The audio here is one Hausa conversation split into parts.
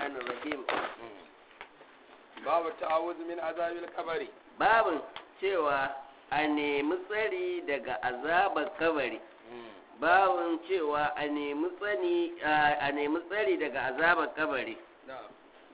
الرحمن الرحيم babu ta'awuz min azabil kabari babin cewa a nemi tsari daga azabar kabari babin cewa a nemi tsani a nemi tsari daga azabar kabari na'am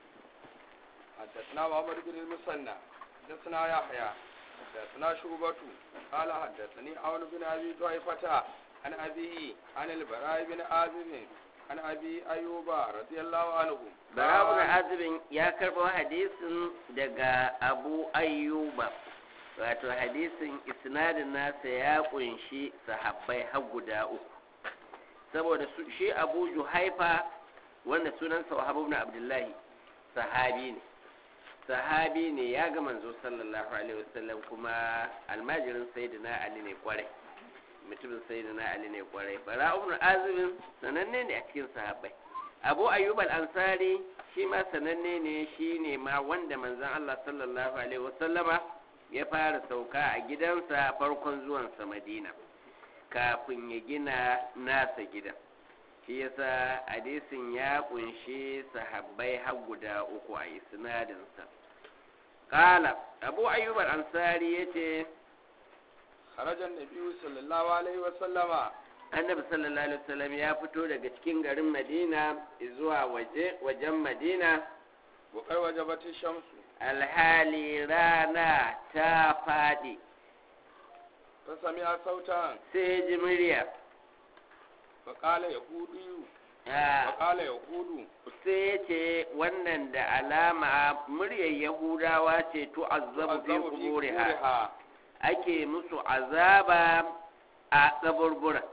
حدثنا محمد بن المثنى حدثنا يحيى حدثنا شعبة قال حدثني عون بن ابي طائفة عن ابيه عن البراء بن عازب عن ابي ايوب رضي الله عنه Barabun azibin ya karɓo hadisin daga Abu Ayyuba wato hadisin isnadin nasa ya kunshi sahabbai har guda uku saboda su- shi Abu Juhaifa wanda sunansa Wahab ibn Abdullahi sahabi ne sahabi ne ya ga manzo sallallahu alaihi wasallam kuma almajirin sayyidina Ali ne kwarai mutumin sayyidina Ali ne kwarai bara ibn azibin sananne ne a cikin sahabbai abu ayyub al-ansari shi ma sananne ne shi ne ma wanda manzon Allah sallallahu alaihi wasallama ya fara sauka a gidansa farkon zuwansa madina kafin ya gina nasa gidan shi yasa hadisin ya kunshi sahabbai har guda uku a isnadinsa qala abu ayyub al-ansari yace خرج النبي صلى الله عليه وسلم annabi sallallahu alaihi wasallam ya fito daga cikin garin madina zuwa waje wajen madina وقد وجبت الشمس alhali rana ta faɗi فسمع صوتا sai ji murya فقال يهودي Ah, وقال يهود sai ya ce wannan da alama muryar yahudawa ce tu'azzabu fi تعذب في kuburiha قبورها ake musu azaba a kaburbura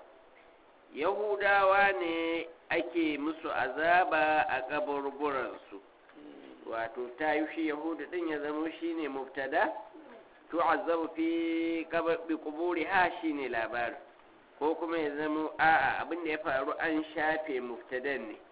yahudawa ne ake musu azaba a kaburburansu wato ta yi shi yahudu din ya zama shi ne mubtada tu'azzabu fi qabri quburiha shine labarin ko kuma ya zama a'a abin da ya faru an shafe mubtadan ne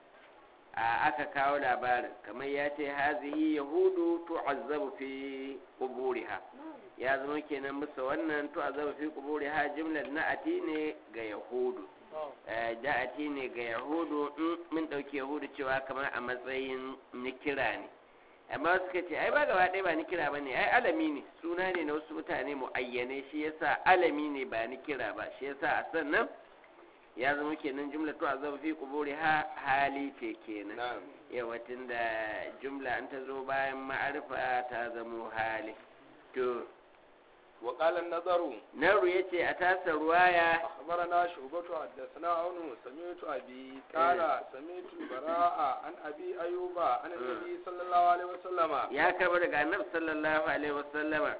a aka kawo labarin kamar ya ce hazihi yahudu tu'azzabu fi quburiha ya zama kenan musa wannan tu'azzabu fi quburiha jumlar na'ati ne ga yahudu Eh, da'ati ne ga yahudu in mun ɗauki yahudu cewa kamar a matsayin nikira ne amma suka ce ai ba gaba ɗaya ba nikira ba ne ai alami ne suna ne na wasu mutane mu'ayyane shi yasa alami ne ba nikira ba shi yasa a sannan ya zama kenan jumla to azaba fi quburi ha hali ce kenan نعم yawa da jumla an ta zo bayan ma'arifa ta zamo hali to وقال النظر naru yace a tasa ruwaya أخبرنا شعبة حدثنا عون سمعت أبي قال سمعت البراء عن أبي أيوب عن النبي صلى الله عليه وسلم ya karba daga annabi sallallahu alaihi wasallama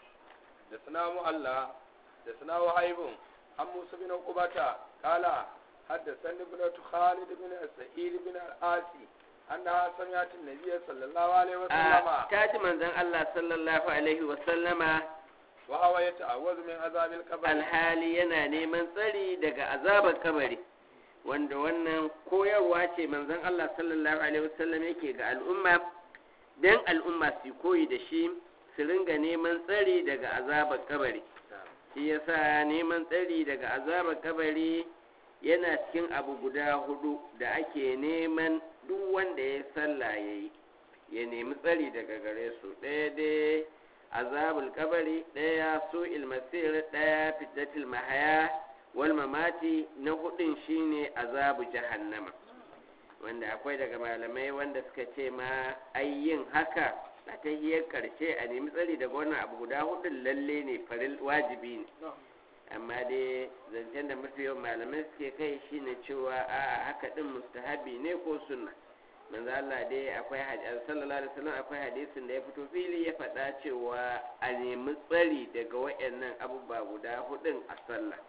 حدثنا مؤلا حدثنا وهيب عن موسى بن عقبة قال حدثني ابنة خالد بن سعيد بن العاصي أنها سمعت النبي صلى الله عليه وسلم a ta ji manzon Allah sallallahu alaihi wasallama وهو يتعوذ من عذاب القبر alhali yana neman tsari daga azabar kabari wanda wannan koyarwa ce manzon Allah sallallahu alaihi wasallam yake ga al'umma dan al'umma su koyi da shi su ringa neman tsari daga azabar kabari shi yasa neman tsari daga azabar kabari yana cikin abu guda hudu da ake neman duk wanda ya sallah yayi ya nemi tsari daga gare su ɗaya dai azabul kabari ɗaya su ilmasir ɗaya fitatul mahaya wal mamati na hudun shine azabu jahannama wanda akwai daga malamai wanda suka ce ma ai yin haka a ta hiyar karshe a nemi tsari daga wannan abu guda hudun lalle ne faril wajibi ne amma dai zancen da mafi yawan malamai suke kai shine cewa a haka din mustahabi ne ko sunna manzo Allah dai akwai hadisi sallallahu alaihi wasallam akwai hadisin da ya fito fili ya faɗa cewa a nemi tsari daga wayannan abubuwa guda hudun a sallah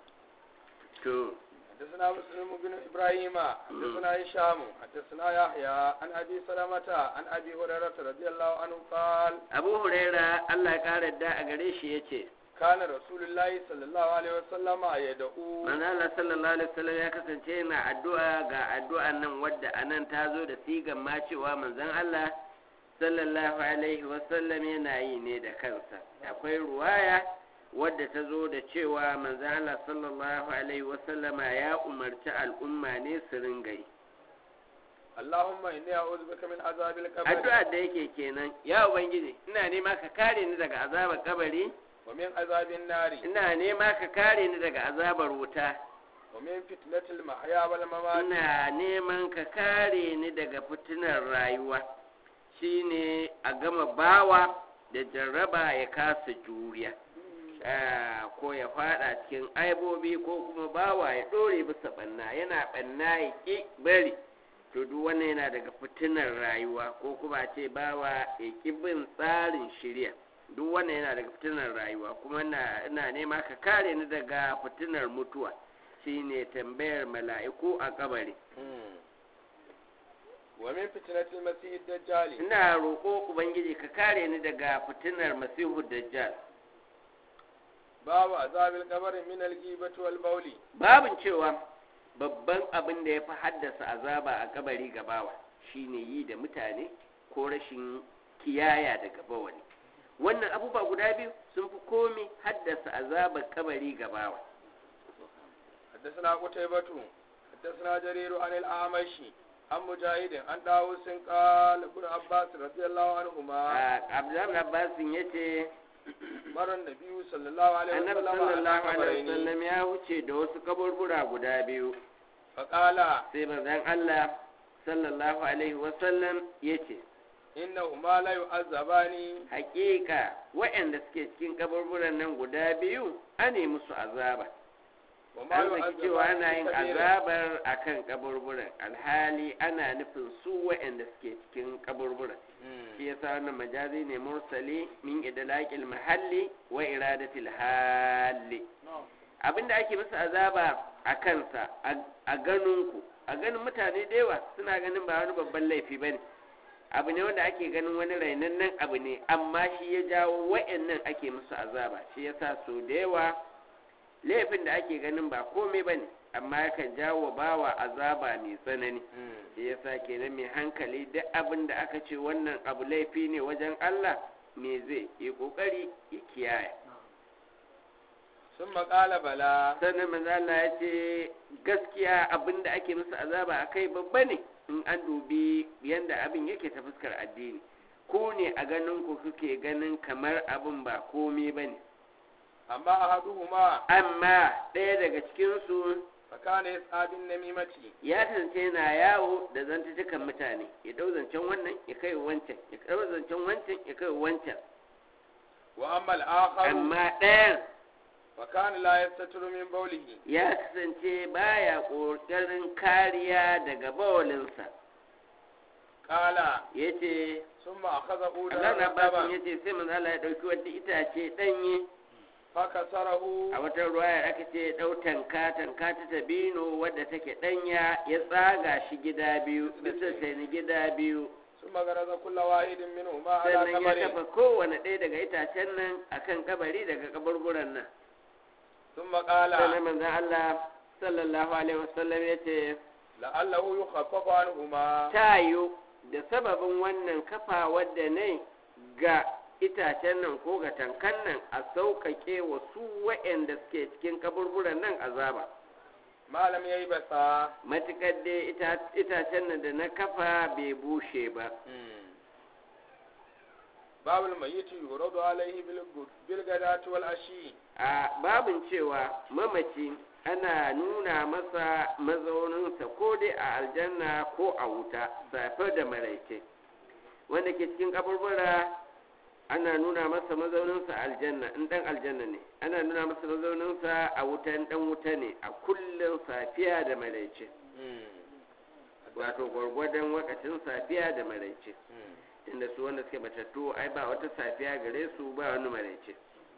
to حدثنا مسلم بن ابراهيم حدثنا هشام حدثنا يحيى عن ابي سلمة عن ابي هريرة رضي الله عنه قال Abu Huraira Allah ya kare da a gare shi yace كان رسول الله صلى الله عليه وسلم يدعو manzo Allah sallallahu alaihi wasallam ya kasance yana addu'a ga addu'an nan wadda anan ta zo da sigan ma cewa manzon Allah sallallahu alaihi wasallam yana yi ne da kansa akwai ruwaya wadda ta zo da cewa manzon Allah sallallahu alaihi wasallama ya umarci al'umma ne su ringa yi اللهم إني أعوذ بك من عذاب القبر addu'a da yake kenan ya ubangiji ina nema ka kare ni daga azabar kabari ومن عذاب النار ina nema ka kare ni daga azabar wuta ومن فتنة المحيا والممات ina neman ka kare ni daga fitinar rayuwa shine a gama bawa da jarraba ya kasa juriya Ah, ko ya fada cikin aibobi ko kuma bawa ya dore bisa banna yana banna ya ki bari to duk wannan yana daga fitinar rayuwa ko kuma ce bawa ya ki bin tsarin shirya duk wannan yana daga fitinar rayuwa kuma ina ina nema ka kare ni daga fitinar mutuwa shine tambayar mala'iku a kabari مم. ومن فتنة المسيح الدجال ina roƙo ubangiji ka kare ni daga fitinar masihu dajjal باب عذاب القبر من الغيبة والبول babin cewa babban abin da ya fi haddasa azaba a kabari gabawa shine yi da mutane ko rashin kiyaya daga bawani wannan abubuwa guda biyu sun fi komi haddasa azabar kabari gabawa حدثنا قتيبة حدثنا جرير عن الأعمش عن مجاهد عن داوود قال ابن عباس رضي الله عنهما abdullahi abbasin ya ce مر النبي صلى الله عليه annabi وسلم على sallallahu alaihi قبرين wasallam ya wuce da wasu kaburbura guda biyu فقال sai manzon Allah sallallahu alaihi wasallam ya ce إنهما لا يعذبان hakika waɗanda suke cikin kaburburan nan guda biyu ane musu azaba وما an zaki cewa يعذبان ana yin في كبير azabar akan kaburburan alhali ana nufin su waɗanda suke cikin kaburburan shi yasa wannan majazi ne mursali min idlaqil mahalli wa iradatil hali abinda ake musu azaba a kansa a ganin ku a ganin mutane da yawa suna ganin ba wani babban laifi bane abu ne wanda ake ganin wani rainannen abu ne amma shi ya jawo wa'annan ake musu azaba shi yasa so da yawa laifin da ake ganin ba komai bane amma yakan jawo bawa azaba mai tsanani shi yasa kenan mai hankali duk abin da aka ce wannan abu laifi ne wajen Allah me zai yi kokari ya kiyaye ثم قال بلى sannan manzo Allah ya ce gaskiya abin da ake musu azaba akai babba ne in an dubi yanda abin yake ta fuskar addini ku ne a ganin ku kuke ganin kamar abin ba komai bane أما أحدهما amma ɗaya daga cikin su فكان يسعى بالنميمة ya kasance yana yawo da zantutukan mutane ya dau zancen wannan ya kai wancan ya dau zancen wancan ya kai wancan وأما الآخر amma ɗayan فكان لا يستتر من بوله ya kasance baya ƙoƙarin kariya daga bawalinsa قال ya ce ثم أخذ أولا Allah na basin ya رطبا ce sai manzo Allah ya ɗauki wata itace ɗanye فكسره a wata ruwayar aka ce ya ɗau tanka tanka ta tabino wadda take ɗanya ya tsaga shi gida biyu bisa sai gida biyu ثم غرز كل واحد منهما على sannan ya قبر kafa kowane ɗaya daga itacen nan akan kabari daga kaburburan nan ثم قال sannan manzon Allah sallallahu alaihi wasallam ya ce لعله يخفف عنهما ta yiwu da sababin wannan kafa wadda ne ga itacen nan ko ga tankan nan a sauƙaƙe wa su waɗanda suke cikin kaburburan nan azaba ما لم ييبسا matuƙar dai ita- itacen nan da na kafa bai bushe ba باب الميت يورد عليه بالغد- بالغداة والعشي a babin cewa mamaci ana nuna masa mazauninsa ko dai a aljanna ko a wuta safe da maraice wanda ke cikin kaburbura ana nuna masa mazauninsa a aljanna in dan aljanna ne ana nuna masa mazauninsa a wuta in dan wuta ne a kullum safiya da maraice wato gwargwadon wakacin safiya da maraice inda su wanda suke matattu ai ba wata safiya gare su ba wani maraice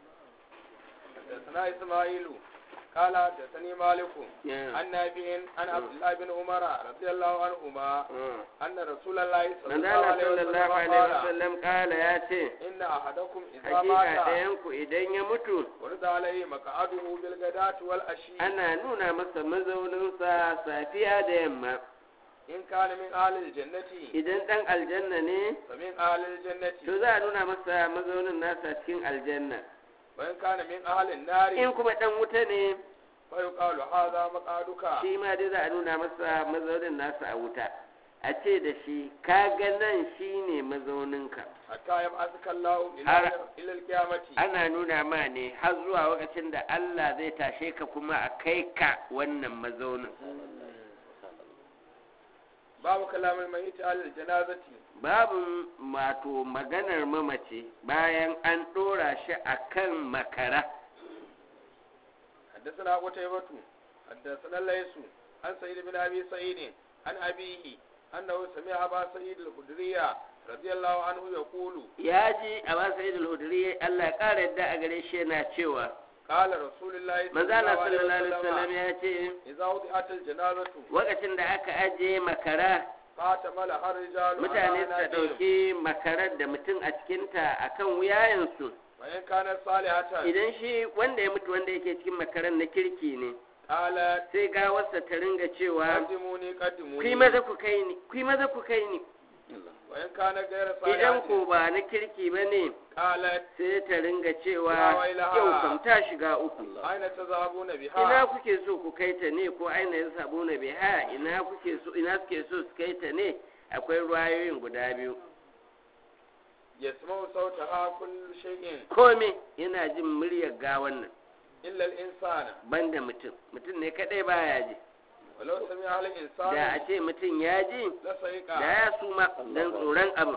حدثنا إسماعيل قال حدثني مالك Yeah. عن نافع عن عبد الله بن عمر رضي الله عنهما Mm. أن رسول الله صلى الله manzala عليه وسلم sallallahu alaihi قال wasallam kala ya ce إن أحدكم إذا hakika مات ɗayanku idan ya mutu ورد عليه مقعده بالغداة والعشي ana nuna masa mazauninsa safiya da yamma إن كان من أهل الجنة idan ɗan aljanna ne فمن أهل الجنة to za a nuna masa mazaunin nasa cikin aljanna وإن كان من أهل النار in kuma ɗan wuta ne فيقال هذا مقعدك shi ma dai za a nuna masa mazaunin nasa a wuta a ce da shi kaga nan shine mazauninka hatta yab'athaka Allahu ila Har- ila al-qiyamati ana nuna ma ne har zuwa lokacin da Allah zai tashe ka kuma a kai ka wannan mazaunin babu kalamul mayyit ala al-janazati babu mato maganar mamace bayan an ɗora shi a kan makara حدثنا قتيبة حدثنا الليث عن سعيد بن أبي سعيد عن أبيه أنه سمع أبا سعيد الخدري رضي الله عنه يقول ya ji a ba sa'id al-hudri Allah ya ƙara yadda a gare shi yana cewa قال رسول الله صلى manzo Allah الله عليه sallallahu alaihi wasallam وسلم ya ce إذا وضعت الجنازة lokacin da aka ajiye makara فاتملها الرجال mutane على suka أناقهم ɗauki makarar da mutum a cikinta a kan wuyayensu وإن كانت صالحة idan shi wanda ya mutu wanda yake cikin makarar na kirki ne قالت sai gawarsa ta ringa cewa قدموني ku yi قدموني maza ku kai ni ku yi maza ku kai ni وإن كان غير idan ko صالحة ba na kirki ba ne قالت sai ta ringa cewa Ya wailaha. yau kam ta shiga uku أين تذهبون ina بها kuke so ku kai ta ne ko aina ya sabu na biha ina kuke so ina suke so su kai ta ne akwai ruwayoyin guda biyu يسمع صوتها كل شيء kome yana jin muryar gawan nan إلا الإنسان banda mutum mutum ne kadai baya ji ولو سمع da الإنسان a ce mutum ya ji da لسيق ya suma don tsoron abin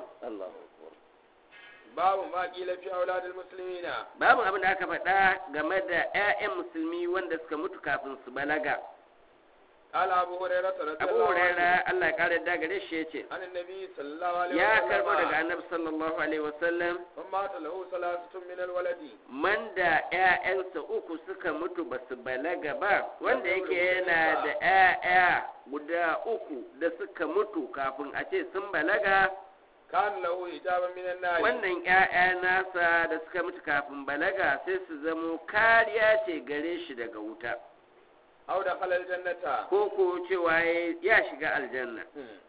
باب ما قيل في أولاد المسلمين babu abin da aka faɗa game da 'ya'yan musulmi wanda suka mutu kafin su balaga قال أبو هريرة رضي abu الله عنه huraira Allah ya kare da gare shi ya ce عن النبي صلى الله عليه ya karbo daga وسلم annabi sallallahu alaihi wasallam من مات له ثلاثة من الولد man da 'ya'yansa uku suka mutu ba su balaga ba wanda yake yana da 'ya'ya guda uku da suka mutu kafin a ce sun balaga كان له حجابا من النار wannan 'ya'ya nasa da suka mutu kafin balaga sai su zamo kariya ce gare shi daga wuta أو دخل الجنة ko ko cewa ya- ya shiga aljanna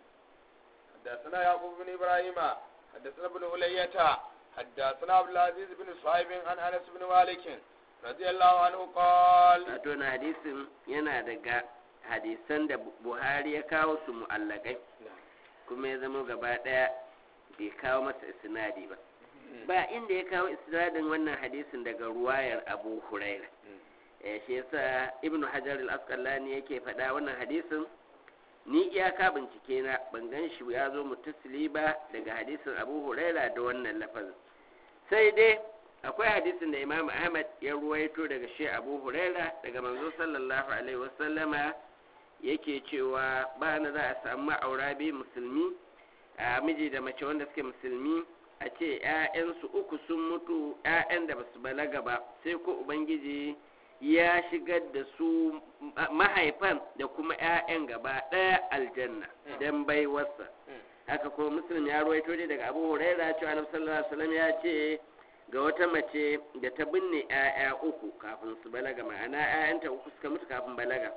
حدثنا يعقوب بن إبراهيم حدثنا ابن علية حدثنا عبد العزيز بن صهيب عن أنس بن مالك رضي الله عنه قال wato na hadisin yana daga hadisan da Bu- buhari ya kawo su mu'allakai kuma ya zama gaba daya bai kawo masa isnadi ba ba inda ya kawo isnadin wannan hadisin daga ruwayar abu huraira eh shi yasa ibnu hajar al-asqalani yake faɗa wannan hadisin ni iyaka bincike na ban gan shi ya zo mutasili ba daga hadisin abu huraira da wannan lafazin sai dai akwai hadisin da imam ahmad ya ruwaito daga shi abu huraira daga manzo sallallahu alaihi wasallama yake cewa ba na za a samu ma'aura biyu musulmi a miji da mace wanda suke musulmi a ce 'ya'yansu uku sun mutu 'ya'yan da basu balaga ba sai ko ubangiji ya shigar da su ma- mahaifan da kuma 'ya'yan gaba ɗaya aljanna don baiwarsa haka kuma muslim ya ruwaito ne daga abu huraira cewa annabi sallallahu alaihi wasallam ya ce ga wata mace da ta binne 'ya'ya uku kafin su balaga ma'ana 'ya'yanta uku suka mutu kafin balaga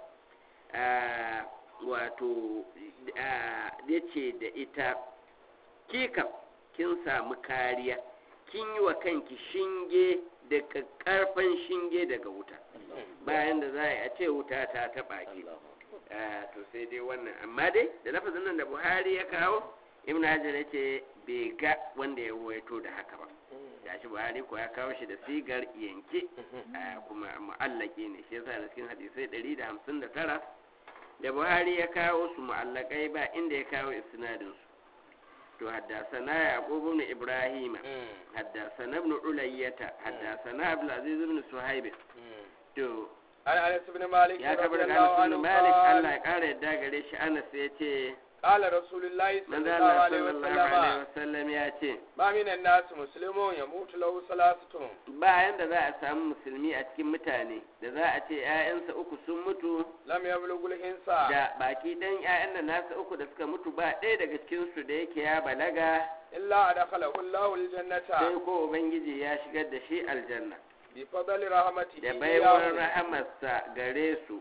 Ah, wato ya ce da ita kika kin samu kariya kin yi wa kanki shinge da karfan shinge daga wuta bayan da za a yi a ce wuta ta taɓa ki Ah, to sai dai wannan amma dai da lafazin nan da buhari ya kawo ibn hajar ya ce bai ga wanda ya ruwaito da haka ba gashi buhari ko ya kawo shi da sigar yanke ah, kuma mu'allaki ne shi yasa da cikin hadisai 159 da buhari ya kawo su mu'allakai ba inda ya kawo isnadin su to haddasana yaqub ibn ibrahim haddasana ibn ulayyata haddasana abdul aziz ibn suhaib to عن أنس بن مالك ya رضي kabar الله daga عنه Anas bin Malik Allah قال ya kara yadda gare shi Anas ya ce قال رسول الله صلى manzo الله Allah عليه sallallahu alaihi وسلم wasallam ya ce ما من الناس مسلم يموت له ثلاثة bayan da za a samu musulmi a cikin mutane da za a ce 'ya'yansa uku sun mutu لم يبلغ الإنسان da baki dan 'ya'yan da nasa uku da suka mutu ba ɗaya daga cikin su da yake ya balaga إلا أدخله الله sai الجنة ko ubangiji ya shigar da shi aljanna بفضل رحمته da baiwar إياه. rahamarsa gare su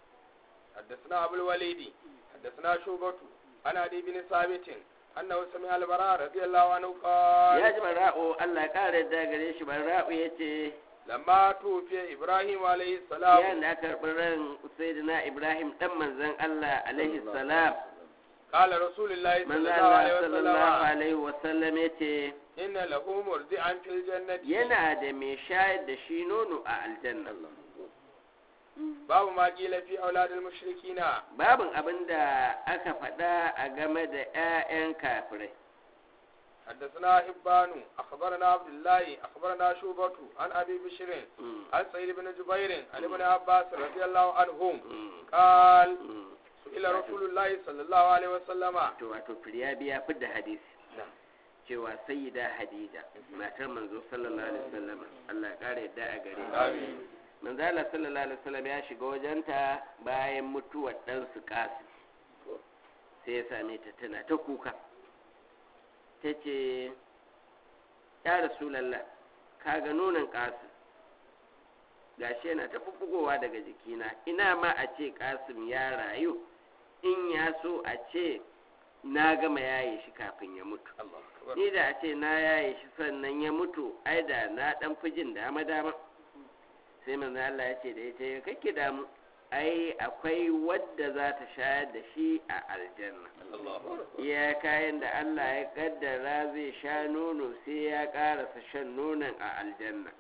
حدثنا أبو الوليد حدثنا شوبة عن عدي بن ثابت أنه سمع البراء رضي الله عنه قال ya ji bara'u Allah ya kara yadda gare shi bara'u ya ce لما توفي إبراهيم عليه السلام yayin da aka karɓi ran sayyidina Ibrahim dan manzon Allah alaihi salam قال رسول الله manzo صلى الله عليه Allah sallallahu وسلم alaihi wasallam yace إن له مرضعا في الجنة yana da mai shayar da shi nono a aljanna باب ما قيل في أولاد المشركين babin abin da aka faɗa a game da 'ya'yan kafirai حدثنا حبان أخبرنا عبد الله أخبرنا شوبة عن أبي بشر Mm, عن سعيد بن جبير عن ابن عباس رضي الله عنهم mm, قال mm. سئل رسول الله صلى الله عليه وسلم to wato firyabi ya fidda hadisi cewa sayyida hadija matar manzo sallallahu alaihi wasallam Allah ya kare yadda a gare ta آمين manzo Allah sallallahu alaihi wasallam ya shiga wajenta bayan mutuwar dan su kasu sai ya same ta tana ta kuka ta ce ya rasulallah kaga nonon kasu gashi yana ta bubbugowa daga jikina ina ma a ce kasim ya rayu in ya so a ce na gama yaye shi kafin ya mutu الله أكبر ni da a ce na yaye shi sannan ya mutu ai da na dan fi jin dama dama sai manzo Allah ya ce da ita kake damu ai akwai wadda za ta shayar da shi a aljanna الله أكبر iya kayan da Allah ya kaddara zai sha nono sai ya karasa shan nonon a aljanna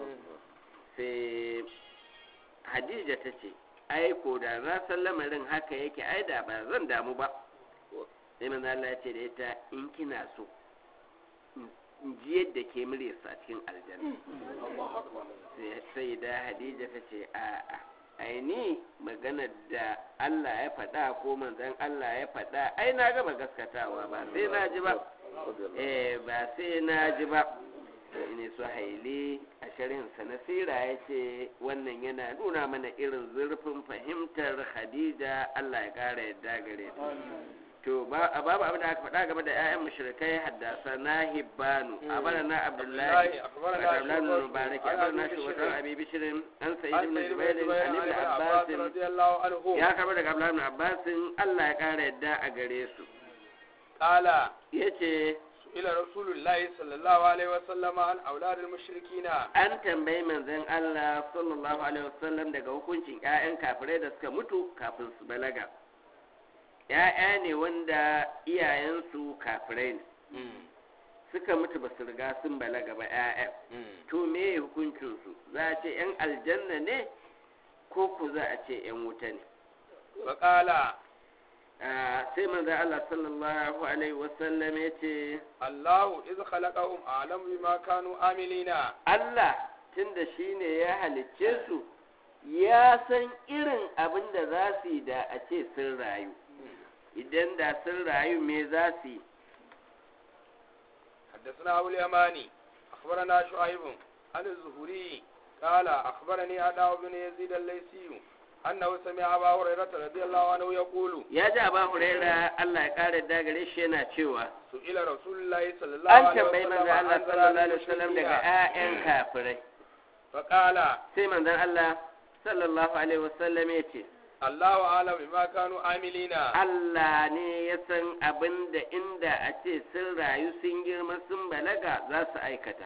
sai Hadija ta ce ai ko da na san lamarin haka yake ai da ba zan damu ba sai manzo Allah ya ce da ita in kina so in- in ji yadda ke muryarsa a cikin aljanna sai- sai da Hadija ta ce a'a ai ni maganar da Allah ya faɗa ko manzon Allah ya faɗa ai na gaba gaskatawa ba sai na ji ba eh ba sai na ji ba ne su haili a sharhinsa na sira ya ce wannan yana nuna mana irin zurfin fahimtar Khadija Allah ya ƙara yadda gare ta to ba a babu abin da aka faɗa game da 'ya'yan mushrikai haddasa na hibbanu a bara na abdullahi أخبرنا abdullahi شعبة mubarak عن a bara na أبي shugaban بشر abi bishirin an sayi عن ibn سعيد بن jubair جبير an عن ibn ابن abbas عباس رضي الله عنه ya karɓi daga abdullahi ibn abbas Allah ya ƙara yadda a gare su قال yace سئل رسول الله صلى الله عليه وسلم عن أولاد المشركين an tambayi manzon Allah sallallahu alaihi wasallam daga hukuncin ƴaƴan kafirai da suka mutu kafin su balaga ƴaƴa ne wanda iyayensu kafirai ne suka mutu ba su riga sun balaga ba ƴaƴan to me hukuncin su za a ce ƴan aljanna ne ko ku za a ce ƴan wuta ne فقال Ah, sai manzon Allah sallallahu alaihi wasallam ya ce الله إذ خلقهم أعلم بما كانوا عاملين Allah tunda shi ne ya halicce su ya san irin abin da za su yi da a ce sun rayu idan da sun rayu me za su yi حدثنا أبو اليماني أخبرنا شعيب عن الزهري قال أخبرني أداء بن يزيد الليثي أنه سمع أبا هريرة رضي الله عنه يقول ya ji ba huraira Allah ya kare da gare shi yana cewa سئل رسول الله صلى الله an عليه tambayi وسلم manzon Allah عن sallallahu ضلال alaihi wasallam daga المشركين 'ya'yan kafirai فقال sai manzon Allah sallallahu alaihi wasallam ya ce الله أعلم بما كانوا عاملين Allah ne ya san abin da inda a ce sun rayu sun girma sun balaga za su aikata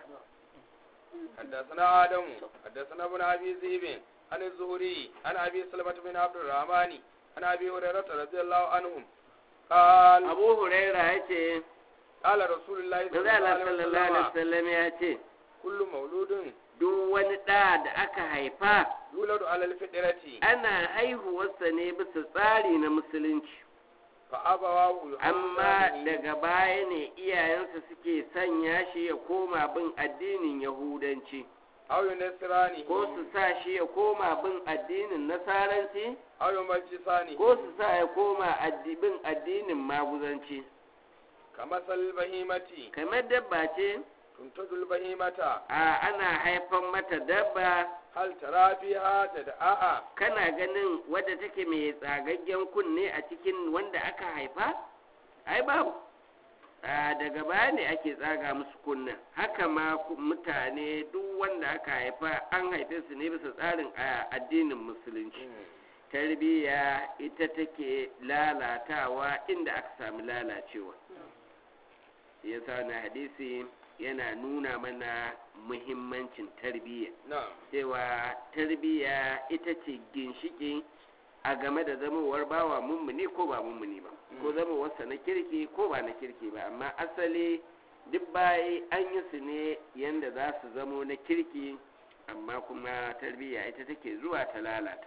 حدثنا آدم حدثنا ابن أبي ذئب عن الزهري عن أبي سلمة بن عبد الرحمن عن أبي هريرة رضي الله عنهم قال Abu Huraira ya ce قال رسول الله صلى Manzo الله Allah عليه sallallahu alaihi وسلم wasallam ya ce كل مولود duk wani ɗa da aka haifa يولد على الفطرة ana haihuwarsa ne bisa tsari na musulunci فأبواه amma يحودانه daga baya ne iyayensa suke sanya shi ya koma bin addinin yahudanci أو ينصرانه ko su sa shi ya koma bin addinin nasaranci أو يمجسانه ko su sa ya koma addi- bin addinin maguzanci كمثل البهيمة kamar dabba ce تنتج البهيمة a ana haifan mata dabba هل ترى فيها تدعاء kana ganin wadda take mai tsagaggen kunne a cikin wanda aka haifa ai babu a daga baya ne ake tsaga musu kunnen haka ma ku- mutane duk wanda aka haifa an haife su ne bisa tsarin a addinin musulunci tarbiyya ita take lalatawa inda aka sami lalacewa yasa na hadisi yana nuna mana muhimmancin tarbiyya نعم cewa tarbiyya ita ce ginshiki a game da zamowar bawa mummuni ko ba mummuni ba ko zama wasa na kirki ko ba na kirki ba amma asali duk bayi an yi su ne yanda za su zamo na kirki amma kuma tarbiyya ita take zuwa ta lalata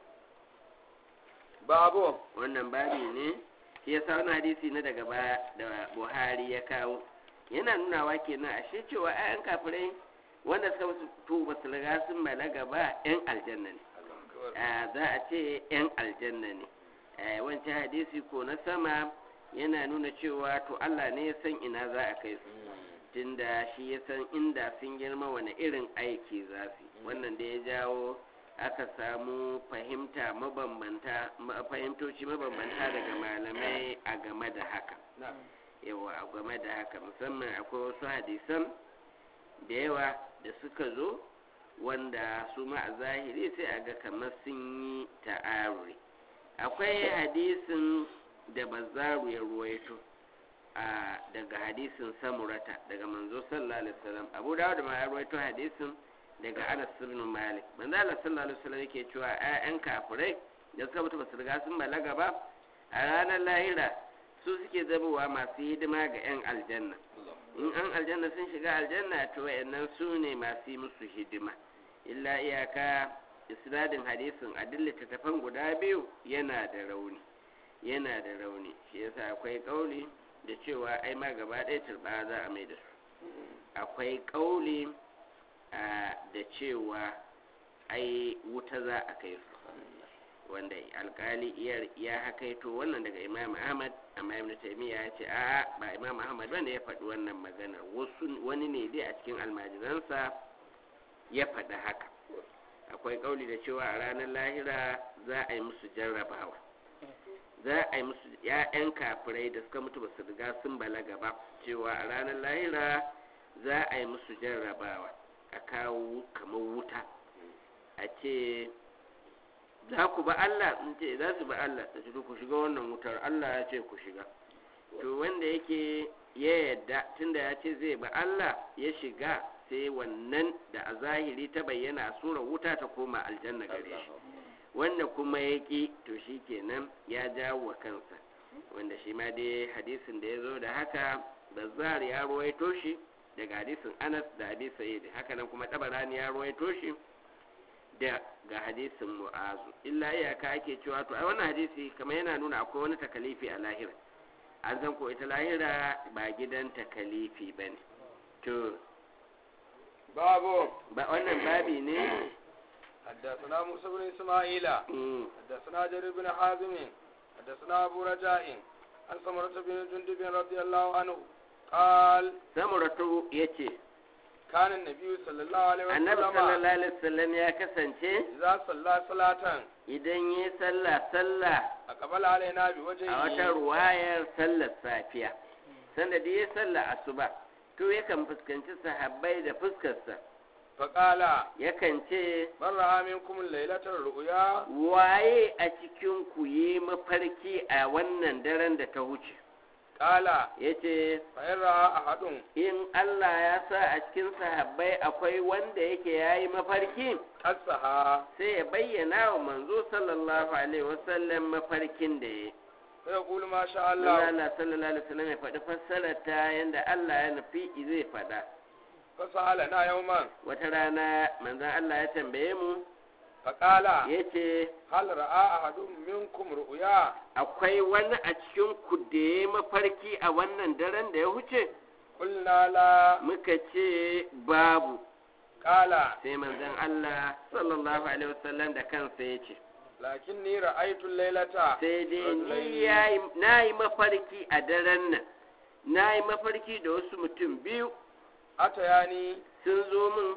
babu wannan babi ne shi yasa wani hadisi na daga baya da buhari ya kawo yana nunawa kenan ashe cewa ayan kafirai wanda suka wasu to ba su riga sun balaga ba yan aljanna ne a za a ce yan aljanna ne a wancan hadisi ko na sama yana nuna cewa to Allah ne ya san ina za a kai su tunda shi ya san inda sun girma wani irin aiki za su yi. wannan da ya jawo aka samu fahimta mabambanta ma- fahimtoci mabambanta daga malamai a game da haka yawa a game da haka musamman akwai wasu hadisan da yawa da suka zo wanda su ma a zahiri sai a ga kamar sun yi ta'aruri akwai hadisin da bazaru ya ruwaito a daga hadisin samurata daga manzo sallallahu alaihi wasallam abu dawud ma ya ruwaito hadisin daga anas ibn malik manzo Allah sallallahu alaihi wasallam yake cewa ƴaƴan kafirai da suka mutu basu riga sun balaga ba a ranar lahira su suke zamowa masu hidima ga ƴan aljanna in an aljanna sun shiga aljanna to wayannan su ne masu yi musu hidima illa iyaka isnadin hadisin a duk littattafan guda biyu yana da rauni yana da rauni shi yasa akwai kauli da cewa ai ma gaba ɗaya turba za a mai da su akwai kauli a da cewa ai wuta za a kai su wanda alkali iyar ya hakaito wannan daga imam ahmad amma ibn taymiya ya ce a'a ba imam ahmad bane ya faɗi wannan magana wasu wani ne dai a cikin almajiransa ya faɗi haka akwai kauli da cewa a ranar lahira za a yi musu jarrabawa za a yi musu ‘ya'yan kafirai da suka mutu ba su riga sun balaga ba cewa a ranar lahira za a yi musu jarrabawa a kawo kamar wuta a ce za ku ba Allah in ce za su ba Allah da su ku shiga wannan wutar Allah ya ce ku shiga to wanda yake ya yadda tunda ya ce zai ba Allah ya shiga sai wannan da a zahiri ta bayyana a sura wuta ta koma aljanna gare shi wanda kuma ya ƙi to shi kenan ya jawo wa kansa wanda shi ma dai hadisin da ya zo da haka bazzar ya ruwaito shi daga hadisin anas da abi sa'id haka nan kuma tabarani ya ruwaito shi da ga hadisin mu'azu illa iyaka ake cewa to ai wannan hadisi kamar yana nuna akwai wani takalifi a lahira an san ko ita lahira ba gidan takalifi bane to babu ba wannan babi ne حدثنا موسى بن إسماعيل Mm. حدثنا جرير بن حازم حدثنا أبو رجاء عن سمرة بن جندب رضي الله عنه قال samuratu yace كان النبي صلى الله عليه annabi وسلم sallallahu alaihi wasallam ya kasance إذا صلى صلاة idan yi sallah sallah أقبل علينا a wata بوجهه ruwayar sallar safiya sanda da ya sallah asuba to yakan fuskanci sahabbai da fuskarsa فقال yakan ce من رأى منكم الليلة الرؤيا waye a cikin ku yi mafarki a wannan daren da ta huce قال ya ce فإن رأى أحد in Allah ya sa a cikin sahabbai akwai wanda yake ya yi mafarki قصها sai ya bayyana wa manzo sallallahu alaihi wasallam mafarkin da ya yi فيقول ما شاء Allah الله Allah sallallahu alaihi wasallam ya faɗi fassarar ta yanda Allah ya nufi zai faɗa فسألنا يوما wata rana manzon Allah ya tambaye mu فقال yace هل رأى أحد منكم رؤيا akwai wani a cikin ku da ya mafarki a wannan daren da ya huce قلنا لا muka ce babu قال sai manzon Allah sallallahu alaihi wasallam da kansa ya ce لكني رأيت الليلة sai dai رجلين ni yayi nayi mafarki a daren nan nayi mafarki da wasu mutum biyu أتياني sun zo min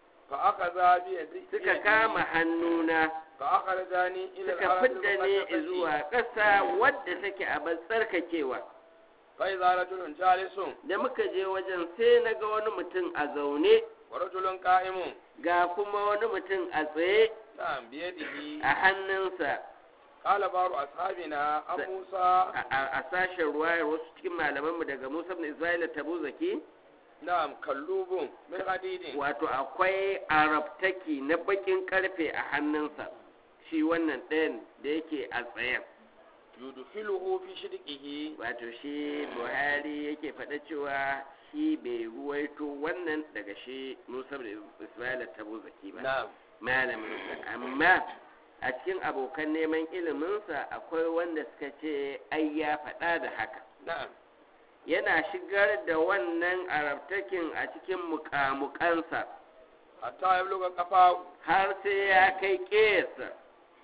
فأخذا بيدي suka kama hannuna فأخرجاني إلى suka الأرض fidda ni المقدسة zuwa ƙasa wadda take a tsarkakewa فإذا رجل جالس da muka je wajen sai na ga wani mutum a zaune ورجل قائم ga kuma wani mutum a tsaye نعم بيده a hannunsa قال بعض أصحابنا عن س- موسى a- a a sashen ruwayar wasu cikin malamanmu daga musa ibn isra'ila tabu zaki نعم كلوب من حديد wato akwai arabtaki na bakin karfe a hannunsa shi wannan ɗayan da yake a tsayen yudkhiluhu fi shidqihi wato shi buhari yake faɗa cewa shi bai ruwaito wannan daga shi musa da ismaila tabo zaki ba na'am malaminsa amma a cikin abokan neman iliminsa akwai wanda suka ce ai ya faɗa da haka na'am yana shigar da wannan arabtakin a cikin mukamukansa hatta yabluga qafahu har sai ya kai ƙesa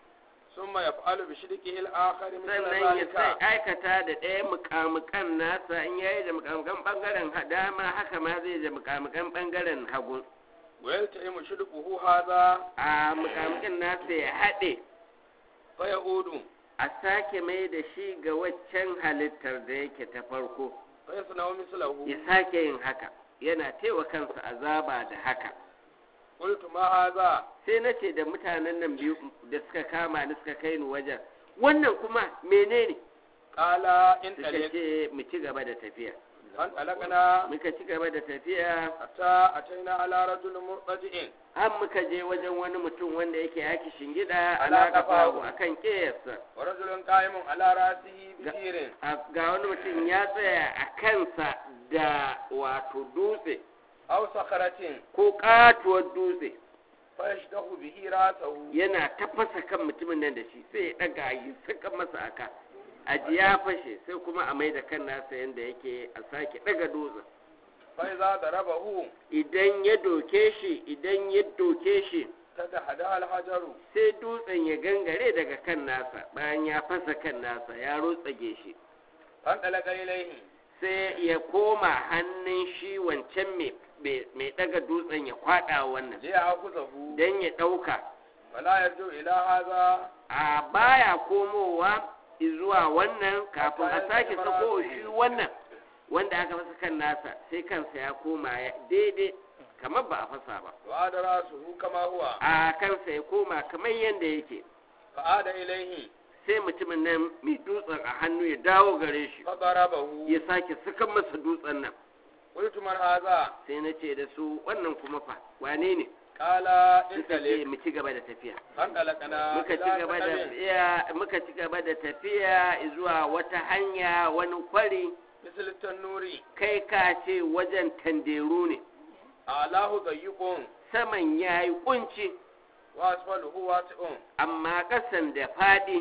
thumma yaf'alu bi shidqihi al-akhar mithla sannan ya sai dhalika aikata da ɗaya mukamukan nasa in yayi da mukamukan ɓangaren dama haka ma zai da mukamukan ɓangaren hagu wa yalta'imu shidquhu hadha a mukamukan nasa ya haɗe fa ya'udu a sake mai da shi ga waccan halittar da yake ta farko fa yasna'u mislahu ya sake yin haka yana taiwa kansa azaba da haka qultu ma hadha sai na ce da mutanen nan biyu da suka kama ni suka kai ni wajen wannan kuma menene qala in suka talik ce mu ci gaba da tafiya an talaqna muka ci gaba da tafiya hatta ataina ala rajulin murtaji'in har muka je wajen wani mutum wanda yake yaki shingida Ala ala kafahu kafahu. akan kiyarsa wa rajulun qa'imun ala rasihi bi Ga- tirin ga wani mutum ya tsaya a kansa da wato dutse aw sakharatin ko katuwar dutse fa yashdahu bihi rasahu yana tafasa kan mutumin nan da shi sai ya daga yi saka masa aka aji ya fashe sai kuma a mai da kan nasa yadda yake a sake daga dutsen fa idza darabahu idan ya doke shi idan ya doke shi tadahada al-hajaru sai dutsen ya gangare daga kan nasa bayan ya fasa kan nasa ya rotsage shi an talaqa ilayhi sai ya koma hannun shi wancan mai- mai mai daga dutsen ya kwada wannan li ya'khudhahu don ya ɗauka fala yarju ila hadha a baya komowa zuwa wannan kafin a sake sako shi wannan wanda aka fasa kan nasa sai kansa ya koma ya- daidai kamar ba a fasa ba wa ada rasuhu kama huwa a kansa ya koma kamar yadda yake fa ada ilayhi sai mutumin nan mai dutsen a hannu ya dawo gare shi fa darabahu ya sake sakan masa dutsen nan qultu man hadha sai na ce da su wannan kuma fa wane ne qala in suka ce talik mu ci gaba da tafiya an talaqna muka ci gaba da tafiya muka ci gaba da tafiya zuwa wata hanya wani kwari misal tanuri kai ka ce wajen tanderu ne alahu dayyqun saman ya yi kunci wa asfaluhu wasi'un amma ƙasan da faɗi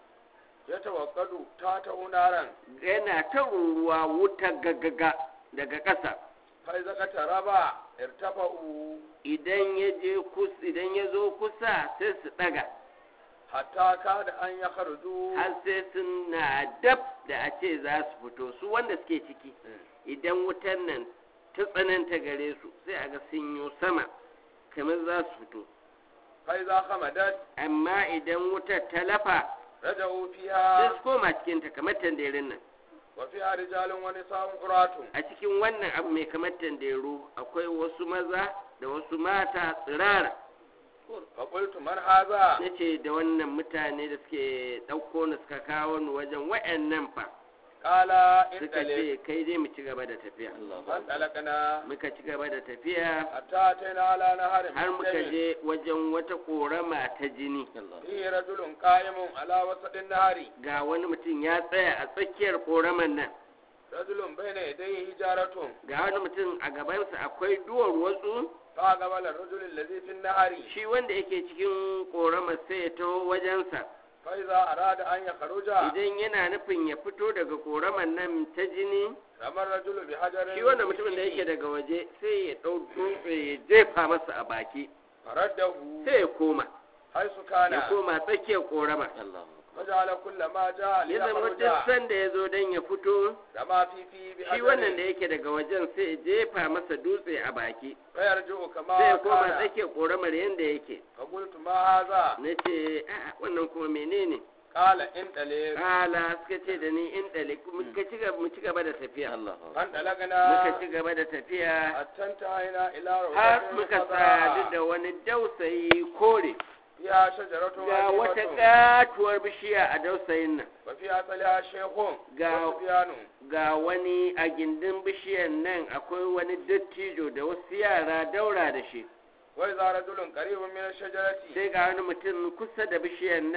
yatawakkadu ta ta unaran yana ta ruruwa wuta gaggaga daga ƙasa fa idza qataraba irtafa'u idan ya je kus idan ya zo kusa sai su ɗaga hatta kada an yakhruju har sai suna dab da a ce za su fito su wanda suke ciki idan wutan nan ta tsananta gare su sai a ga sun yi sama kamar za su fito fa idza khamadat amma idan wutar ta lafa raja'u sai fiha su koma cikinta kamar tanderin nan wa fiha rijalun wa nisa'un uratun a cikin wannan abu mai kamar tanderu akwai wasu maza da wasu mata tsirara fa qultu man hadha na ce da wannan mutane da suke ɗauko ni suka kawo ni wajen wa'annan fa qala in suka talik ce kai dai mu ci gaba da tafiya an talaqna muka ci gaba da tafiya hatta ataina ala naharin har muka je wajen wata ƙorama ta jini fihi rajulun qa'imun ala wasatin nahari ga wani mutum ya tsaya a tsakiyar ƙoraman nan rajulun bayna yadayhi hijaratun ga wani mutum a gabansa akwai duwar watsu fa qabala ar-rajul alladhi fi an-nahari shi wanda yake cikin ƙoramar sai ya taho wajensa fa idza arada an yakhruja idan yana nufin ya fito daga ƙoramar nan ta jini ramar rajulu bi hajarin shi wannan mutumin da yake daga waje sai ya ɗau dutse ya jefa masa a baki faraddahu sai ya koma haisu ya kana koma tsakiyar ƙoramar waja'ala kullama ja'a li ya zama duk yakhruja sanda ya zo don ya fito rama fi fi bi shi wannan da hajarin yake daga wajen sai ya jefa masa dutse a baki fa yarji'u kama sai ya koma kana tsakiyar ƙoramar yadda yake fa qultu ma hadha na ce "A'a, wannan kuma menene qala in talik kala suka ce da ni in ɗale muka ci gaba mu ci gaba da tafiya an muka talagana ci gaba da tafiya attanta haina ila har rawdatin muka khadra. sadu da wani dausayi kore fiha shajaratun ga wata azimatun katuwar bishiya a dausayin nan wa fiha taliha shaykhun Ga- wa subyanu ga wani a gindin bishiyan nan akwai wani dattijo da wasu yara daura da shi wa idza rajulun qaribun min ash-shajarati sai ga wani mutum kusa da bishiyan nan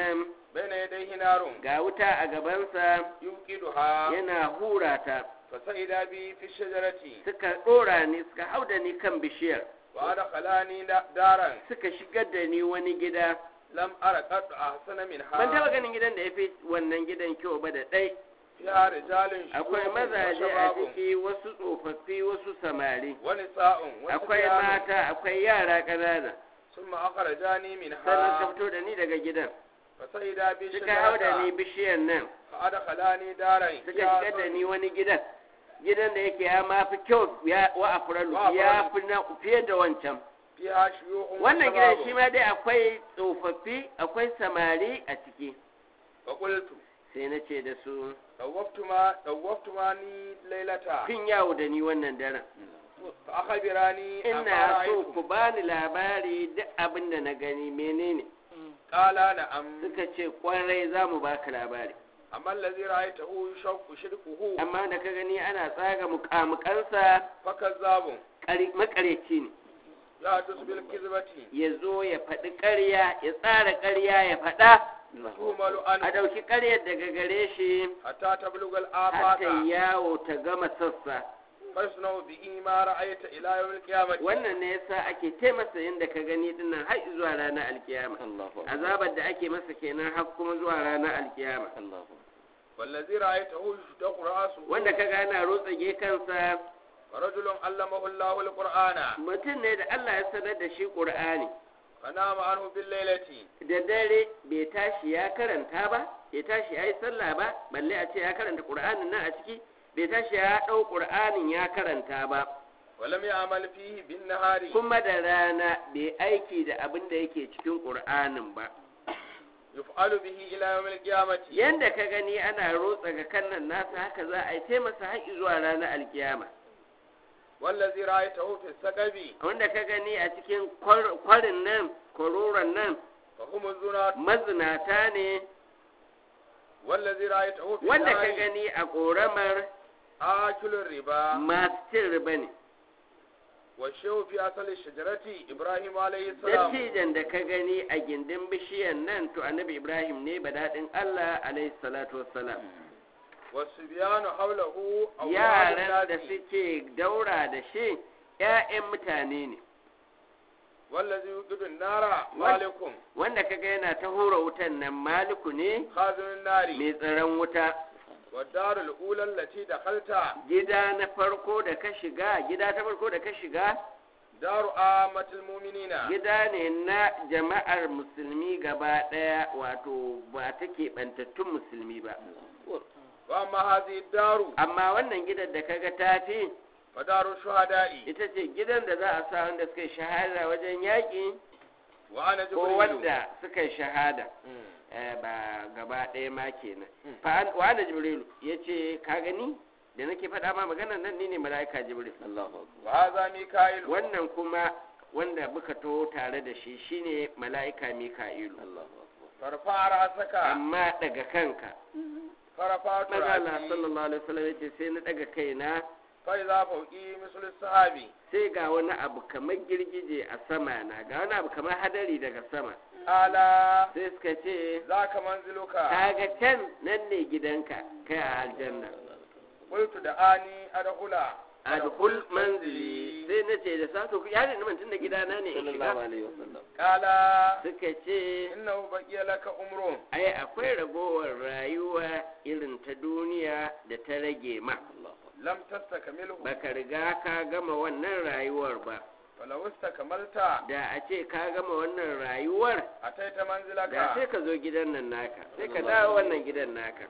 bayna yadayhi narun ga wuta a gabansa yuqiduha yana hura ta fasa'ida bi fi shajarati suka ɗora ni suka hau da ni kan bishiyar wa adkhalani da- daran suka shigar da ni wani gida lam ara qad ahsana minha ban taɓa ganin gidan da ya fi wannan gidan kyau ba da ɗai fiha rijalun akwai shuyukhun wa mazaje a shababun ciki wasu tsofaffi wasu samari wa nisa'un wa akwai sibyanun. mata akwai yara ƙanana ثم أخرجاني sannan ka منها fito da ni daga gidan فسيدا بي suka hau da ni شجرة bishiyar nan فأدخلاني دارا suka فيها shigar da سرج ni wani gidan gidan da yake ya ma fi kyau ya wa afralu Wa ya afralu. fi na fiye da wancan فيها شيوخ wannan gidan وشباب. shi ma dai akwai tsofaffi akwai samari a ciki فقلت sai na ce da su طوفت ما طوفت ماني ليلة kun yawo da ni wannan daren فأخبراني أما ina so رأيت ku bani labari duk abin da na gani menene قال نعم suka ce kwarai za mu baka labari أما الذي رأيته يشق شركه amma da ka gani ana tsaga mukamukansa فكذاب ƙari- makareci ne يحدث بالكذبة ya zo ya faɗi ƙarya ya tsara ƙarya ya faɗa تهمل a عنه ɗauki ƙaryar daga gare shi حتى تبلغ har ta الآفاق yawo ta gama sassa فيصنع به ما رأيت إلى يوم القيامة wannan ne yasa ake taimasa yadda ka gani dinnan har zuwa ranar alkiyama azabar da ake masa kenan har kuma zuwa ranar alkiyama والذي رأيته يشتق رأسه wanda ka gana rotsage kansa ورجل علمه الله القرآن mutum ne da Allah ya sanar da shi Qur'ani فنام عنه بالليلة da dare bai tashi ya karanta ba bai tashi ya yi sallah ba balle a ce ya karanta Qur'anin nan a ciki bai tashi ya ɗau Qur'anin ya karanta ba ولم يعمل فيه بالنهار kuma da rana bai aiki da abin da yake cikin Qur'anin ba يفعل به إلى يوم القيامة yanda ka gani ana rotsa ga kannan nasa haka za a yi taimasa har zuwa ranar alkiyama والذي رأيته في السقب wanda ka gani a cikin kwar- kwarin nan kwaroron nan فهم الزنات mazinata ne والذي رأيته في wanda ka النار gani a ƙoramar آكل الربا masu cin riba ne والشيء في أصل الشجرة إبراهيم عليه السلام dattijan da ka gani a gindin bishiyan nan to annabi ibrahim ne daɗin allah alaihi salatu wassalam والصبيان حوله أولاد yaran da الناس suke daura da shi 'ya'yan mutane ne والذي يوقد النار مالك wanda kaga yana ta hura wutan nan maliku ne خازن النار mai tsaron wuta والدار الأولى التي دخلتها gida na farko da ka shiga gida ta farko da ka shiga دار عامة المؤمنين gida ne na jama'ar musulmi gaba ɗaya wato ba ta keɓantattun musulmi ba وأما هذه الدار amma wannan gidan da kaga tafi فدار الشهداء ita ce gidan da za a sa wanda suka yi shahada wajen yaƙi وأنا ko جبريل wanda suka yi shahada مم. Eh, ba gaba ɗaya ma kenan Mm. fa an- wa ana jibrilu ya ce ka gani da nake faɗa ma magana nan ni ne mala'ika jibril وهذا ميكائيل wannan kuma wanda muka taho tare da shi shine mala'ika mika'ilu فرفع رأسك amma daga kanka فرفعت maza Allah رأسي sallallahu alaihi wasallam yace sai na daga kaina فإذا فوقي مثل السحاب sai ga wani abu kamar girgije a sama na ga wani abu kamar hadari daga sama قال sai suka ce ذاك منزلك kaga can nan ne gidanka kai a aljanna قلت دعاني أدخل adkhul manzili sai na ce da sato ya ne man tunda gidana ne in shiga قال suka ce إنه بقي لك أمر ai akwai ragowar rayuwa irin ta duniya da ta rage ma لم تستكمله baka riga ka gama wannan rayuwar ba فلو استكملت da a ce ka gama wannan rayuwar أتيت da sai منزلك ka zo gidan nan naka sai ka dawo wannan gidan naka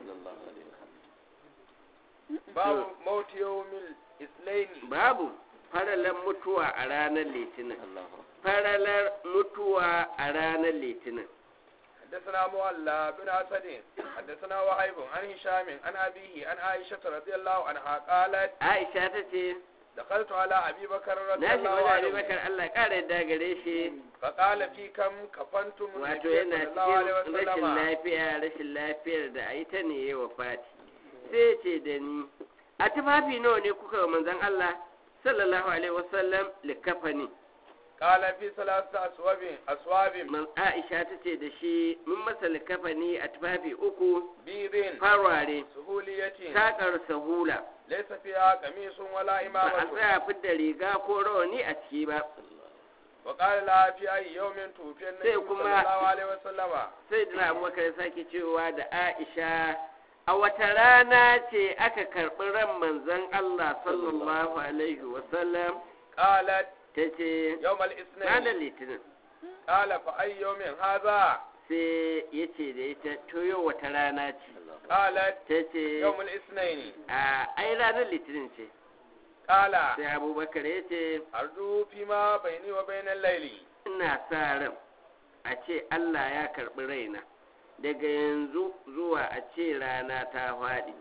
باب موت يوم الاثنين babu faralar mutuwa a ranar litinin faralar mutuwa a ranar litinin حدثنا مولى بن أسد حدثنا وهيب عن هشام عن أبيه عن عائشة رضي الله عنها قالت aisha ta ce دخلت على أبي بكر رضي na الله shiga wani عنه bakar allah ƙara yadda gare shi فقال في كم كفنتم wato النبي yana صلى الله عليه cikin rashin وسلم lafiya rashin lafiyar da a yi ta ne ya wafati sai ce da ni a tufafi nawa ne kuka wa manzon allah sallallahu alaihi wasallam likafani قال في ثلاثة أسواب أسواب man Aisha ta ce da shi mun masa likafani a tufafi uku بيض farware سهولية takar sahula ليس فيها قميص ولا ba a إمامة tsaya fidda riga ko rawani a ciki ba وقال لها في أي يوم توفي النبي sai صلى kuma- الله عليه وسلم sai dina abubakar ya sake cewa da aisha a wata rana ce aka karɓi ran manzon allah sallallahu alaihi wasallam قالت ta ce يوم ranar الاثنين litinin قال فأي يوم هذا sai ya ce da ita to yau wata rana ce قالت ta ce يوم الاثنين a ai ranar litinin ce قال sai abubakar ya ce أرجو فيما بيني وبين الليل ina sa ran a ce allah ya karɓi raina daga yanzu zuwa a ce rana ta faɗi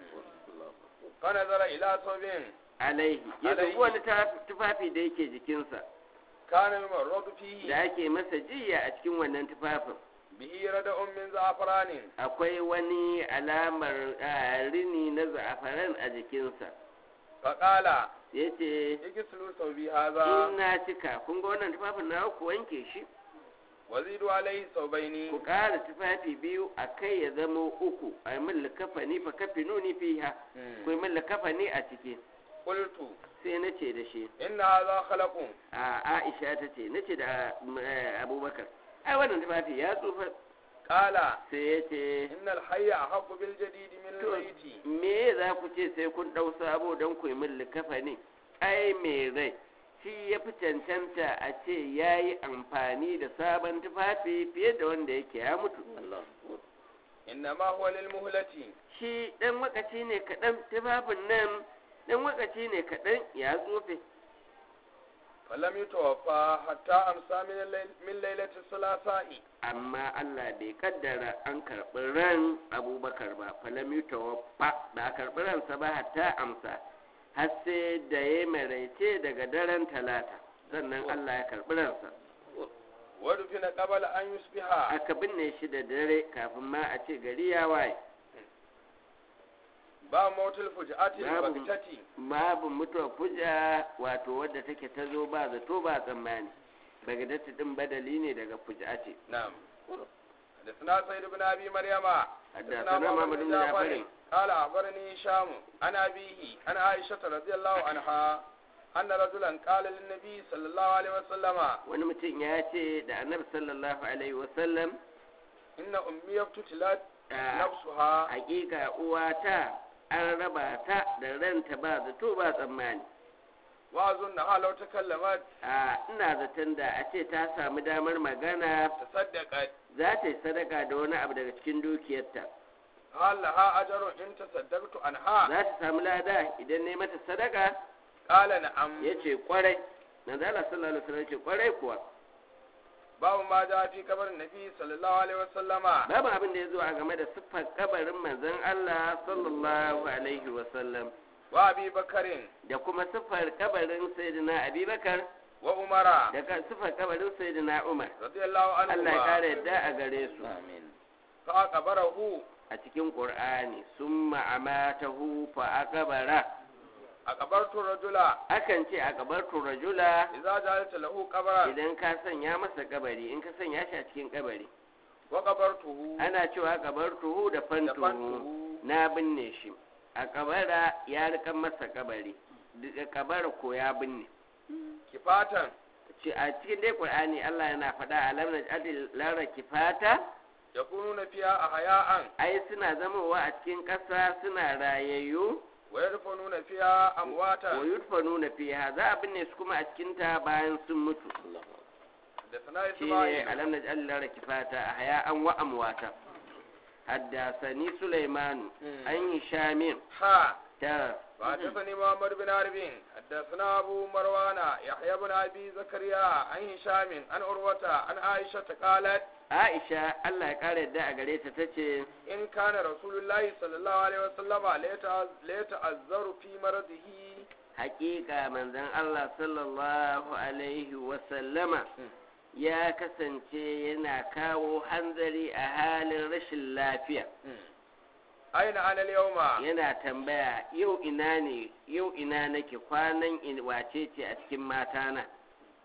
فنظر إلى ثوب alaihi ya Alaihi. dubi wani ta- tufafi da yake jikinsa كان يمرض da فيه ake masa jiya a cikin wannan tufafin به ردء من زعفران akwai wani alamar ah, rini na za'afaran a jikinsa فقال ya ce اغسلوا ثوبي هذا in na cika kun ga wannan tufafin na ku wanke shi وزيدوا عليه ثوبين ku ƙara tufafi biyu a kai ya zama uku a yi min likafani fa kafi nuni fiha ku yi min likafani a ciki قلت sai na ce da shi إن هذا خلق a aisha ta ce na ce da eh, abubakar ai wannan tufafi ya tsufa قال sai ya ce إن الحي أحق بالجديد من to الميت me za ku ce sai kun ɗau sabo don ku yi min likafani ai mai rai shi ya fi cancanta a ce ya yi amfani da sabon tufafi fiye da wanda yake ya mutu إنما هو للمهلة shi ɗan wakaci ne kaɗan tufafin nan ɗan wakaci ne kaɗan ya tsofe فلم يتوفى حتى أمسى من, الليل من ليلة الثلاثاء amma Allah bai kaddara an karɓi ran abubakar ba falam yi tawaffa ba a karɓi ransa ba hatta amsa har sai da ya maraice daga daren talata sannan Allah ya karɓi ransa ودفن قبل أن يصبح aka binne shi da dare kafin ma a ce gari ya waye ba motul fujati Babu. bagtati babu mutuwar fuja wato wadda take ta zo ba zato ba tsammani bagadatu din badali ne daga fuja ce نعم حدثنا سيد بن ابي مريم حدثنا محمد بن جعفر قال اخبرني هشام عن ابيه عن عائشه رضي الله عنها ان رجلا قال للنبي صلى الله عليه وسلم wani mutum ya ce da annabi sallallahu alaihi wasallam ان امي ابتلت a نفسها hakika uwata an raba ta da ranta ba zato ba tsammani واظنها لو تكلمت a ina zaton da a ce ta samu damar magana تصدقت za ta yi sadaka da wani abu daga cikin dukiyarta هل لها اجر ان تصدقت عنها za ta samu lada idan ne mata sadaka قال نعم ya ce kwarai na zala sallallahu alaihi wasallam ce kwarai kuwa باب ما جاء في قبر النبي صلى الله عليه وسلم babu abin da ya zo a game da siffar kabarin manzon Allah sallallahu alaihi wasallam وابي بكر da kuma siffar kabarin sayyidina abubakar وعمر da ka- siffar kabarin sayyidina umar رضي الله Allah ya عنهما kare yadda a gare su فأقبره a cikin qur'ani summa amatahu fa aqbara أقبرت الرجل akan ce a kabartu rajula إذا جعلت له قبرا idan ka sanya masa kabari in ka sanya shi a cikin kabari وقبرته ana cewa kabartuhu da fantuhu دفنته na binne shi a kabara ya rikan masa kabari daga kabara ko ya binne كفاتا Ce a cikin dai qur'ani Allah yana faɗa alam naj'al lara kifata يكونون فيها أحياء ai suna zamowa a cikin ƙasa suna rayayyu ويدفنون فيها wa أمواتا yudfanuna fiha za a binne su kuma a cikin ta bayan sun mutu حدثنا shine إسماعيل alam naj'al lara kifata ahya'an wa amwata haddasani Sulaiman مم. an yi shamin ها ta وحدثني محمد بن عرب حدثنا أبو مروان يحيى بن أبي زكريا عن هشام عن عروة عن عائشة قالت Aisha Allah ya kare yadda a gare ta tace إن كان رسول الله صلى الله عليه وسلم ليتعذ- ليتعذر في مرضه haƙiƙa manzon Allah sallallahu alaihi wasallama ya kasance yana kawo hanzari a halin rashin lafiya أين أنا اليوم yana tambaya yau ina ne yau ina nake kwanan in wace ce a cikin matana